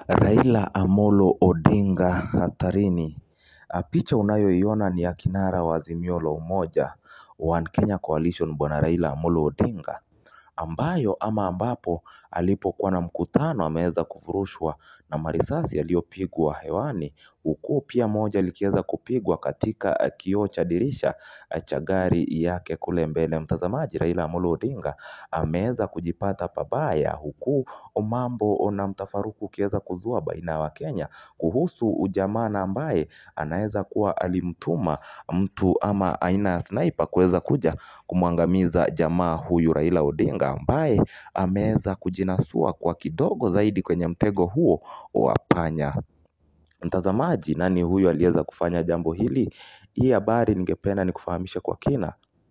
Raila Amolo Odinga hatarini. Picha unayoiona ni ya kinara wa Azimio la Umoja One Kenya Coalition bwana Raila Amolo Odinga ambayo ama ambapo alipokuwa na mkutano ameweza kufurushwa na marisasi yaliyopigwa hewani huku pia moja likiweza kupigwa katika kioo cha dirisha cha gari yake kule mbele. Mtazamaji Raila Amolo Odinga ameweza kujipata pabaya huku mambo na mtafaruku ukiweza kuzua baina ya wakenya kuhusu ujamaa na ambaye anaweza kuwa alimtuma mtu ama aina ya sniper kuweza kuja kumwangamiza jamaa huyu Raila Odinga ambaye ameweza kujinasua kwa kidogo zaidi kwenye mtego huo wa panya. Mtazamaji nani huyu aliweza kufanya jambo hili? Hii habari ningependa nikufahamishe kwa kina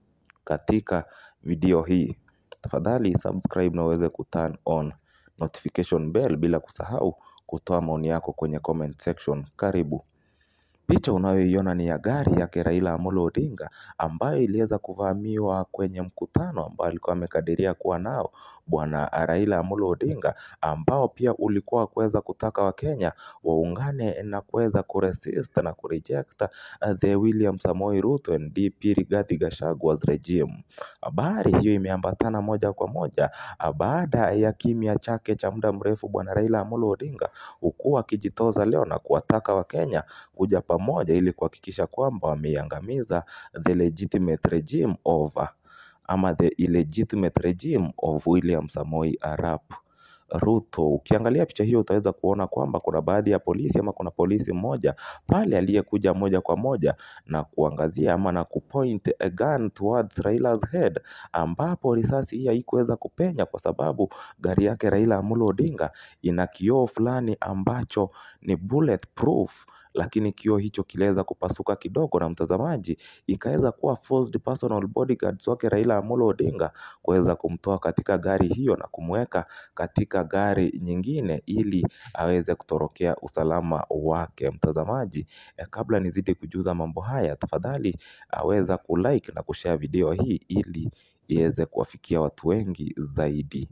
katika video hii. Tafadhali subscribe na uweze kuturn on notification bell bila kusahau kutoa maoni yako kwenye comment section. Karibu. Picha unayoiona ni ya gari yake Raila Amolo Odinga ambayo iliweza kuvamiwa kwenye mkutano ambao alikuwa amekadiria kuwa nao bwana Raila Amolo Odinga ambao pia ulikuwa kuweza kutaka wakenya waungane na kuweza kuresist na kureject the William Samoei Ruto and DP Rigathi Gachagua's regime. Habari hiyo imeambatana moja kwa moja baada ya kimya chake cha muda mrefu bwana Raila Amolo Odinga huku akijitoza leo na kuwataka wakenya kuja pamoja ili kuhakikisha kwamba wameiangamiza the legitimate regime of ama the illegitimate regime of William Samoei Arap Ruto. Ukiangalia picha hiyo utaweza kuona kwamba kuna baadhi ya polisi ama kuna polisi mmoja pale aliyekuja moja kwa moja na kuangazia ama na kupoint a gun towards Raila's head ambapo risasi hii haikuweza kupenya kwa sababu gari yake Raila Amolo Odinga ina kioo fulani ambacho ni bulletproof lakini kioo hicho kiliweza kupasuka kidogo na mtazamaji ikaweza kuwa forced personal bodyguards wake Raila Amolo Odinga kuweza kumtoa katika gari hiyo na kumweka katika gari nyingine ili aweze kutorokea usalama wake. Mtazamaji kabla nizidi kujuza mambo haya tafadhali weza kulike na kushare video hii ili iweze kuwafikia watu wengi zaidi.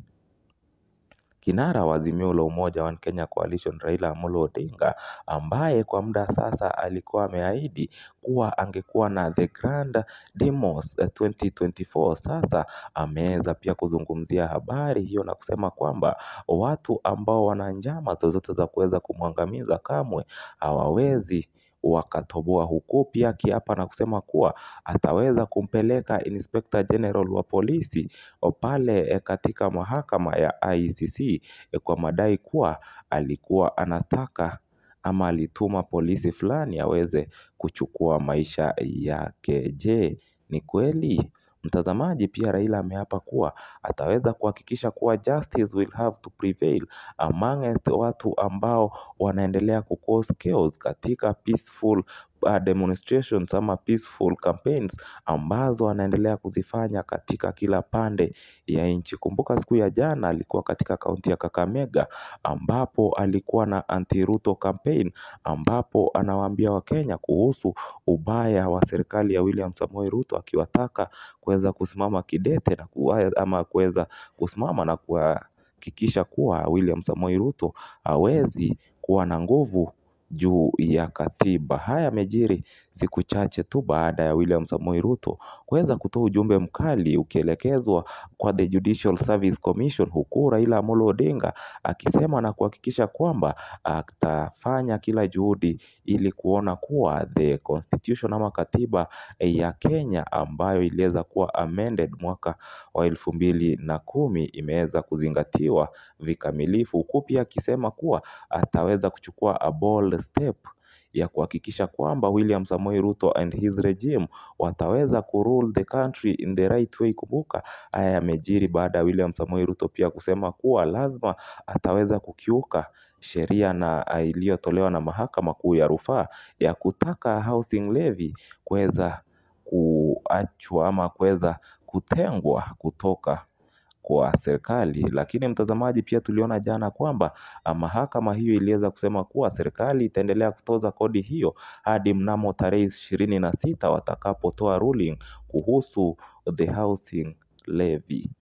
Kinara wa Azimio la Umoja One Kenya Coalition Raila Amolo Odinga ambaye kwa muda sasa alikuwa ameahidi kuwa angekuwa na the grand demos 2024 sasa ameweza pia kuzungumzia habari hiyo na kusema kwamba watu ambao wana njama zozote za kuweza kumwangamiza kamwe hawawezi wakatoboa huku pia akiapa na kusema kuwa ataweza kumpeleka inspector general wa polisi pale katika mahakama ya ICC kwa madai kuwa alikuwa anataka ama alituma polisi fulani aweze kuchukua maisha yake. Je, ni kweli? Mtazamaji pia Raila ameapa kuwa ataweza kuhakikisha kuwa justice will have to prevail amongst watu ambao wanaendelea kucause chaos katika peaceful demonstrations ama peaceful campaigns ambazo wanaendelea kuzifanya katika kila pande ya nchi. Kumbuka siku ya jana alikuwa katika kaunti ya Kakamega ambapo alikuwa na anti Ruto campaign ambapo anawaambia wakenya kuhusu ubaya wa serikali ya William Samoei Ruto akiwataka kuweza kusimama kidete na ama kuweza kusimama na kuhakikisha kuwa William Samoei Ruto hawezi kuwa na nguvu juu ya katiba. Haya yamejiri siku chache tu baada ya William Samoei Ruto kuweza kutoa ujumbe mkali ukielekezwa kwa the Judicial Service Commission huku Raila Amolo Odinga akisema na kuhakikisha kwamba atafanya kila juhudi ili kuona kuwa the constitution ama katiba ya Kenya ambayo iliweza kuwa amended mwaka wa elfu mbili na kumi imeweza kuzingatiwa vikamilifu huku pia akisema kuwa ataweza kuchukua a bold step ya kuhakikisha kwamba William Samoei Ruto and his regime wataweza kurule the country in the right way. Kumbuka haya yamejiri baada ya William Samoei Ruto pia kusema kuwa lazima ataweza kukiuka sheria na iliyotolewa na mahakama kuu ya rufaa ya kutaka housing levy kuweza kuachwa ama kuweza kutengwa kutoka kwa serikali. Lakini mtazamaji pia tuliona jana kwamba mahakama hiyo iliweza kusema kuwa serikali itaendelea kutoza kodi hiyo hadi mnamo tarehe ishirini na sita watakapotoa ruling kuhusu the housing levy.